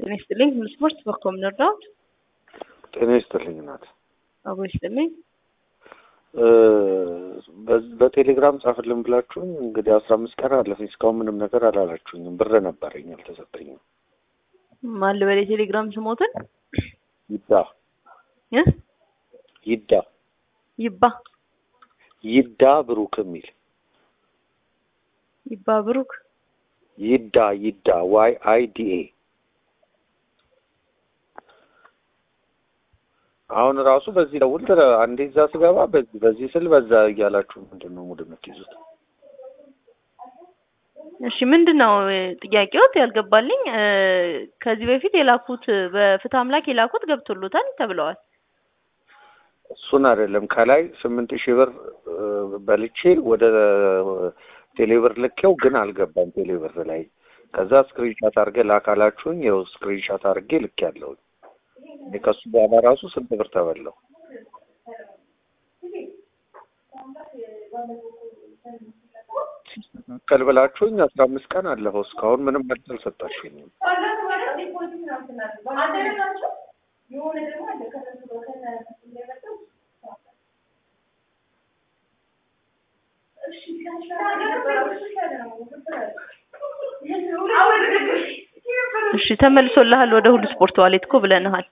ጤና ይስጥልኝ። ሁሉ ስፖርት በኮም ነርዳውት ጤና ይስጥልኝ እናት። አቦ ይስጥልኝ። በቴሌግራም ጻፍልን ብላችሁኝ እንግዲህ አስራ አምስት ቀን አለፈኝ እስካሁን ምንም ነገር አላላችሁኝም። ብር ነበረኝ አልተሰጠኝም። ማን ልበል የቴሌግራም ስሞትን ይዳ እ ይዳ ይባ ይዳ ብሩክ የሚል ይባ ብሩክ ይዳ ይዳ ዋይ አይ ዲ ኤ አሁን ራሱ በዚህ ደውል አንዴ እዛ ስገባ በዚህ በዚህ ስል በዛ እያላችሁ ምንድን ነው ሙድ የምትይዙት? እሺ ምንድን ነው ጥያቄዎት ያልገባልኝ? ከዚህ በፊት የላኩት በፍትህ አምላክ የላኩት ገብቶሎታል ተብለዋል። እሱን አይደለም ከላይ ስምንት ሺህ ብር በልቼ ወደ ቴሌብር ልኬው ግን አልገባም ቴሌብር ላይ። ከዛ ስክሪንሻት አድርገ ላካላችሁኝ ይኸው ስክሪንሻት አድርጌ ልክ ያለውኝ እኔ ከሱ በኋላ ራሱ ስንት ብር ተበላው። ሲስተካከል ብላችሁኝ አስራ አምስት ቀን አለፈው እስካሁን ምንም መልስ አልሰጣችሁኝም። እሺ ተመልሶልሃል ወደ ሁሉ ስፖርት ዋሌት እኮ ብለንሃል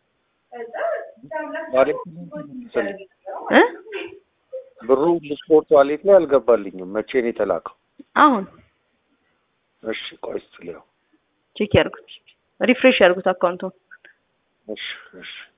ዋሌት እ ብሩ ስፖርት ዋሌት ላይ አልገባልኝም። መቼ ነው የተላከው? አሁን እሺ ቆይ እስኪ ልየው። ቼክ ያርጉት፣ ሪፍሬሽ ያርጉት አካውንቱን። እሺ እሺ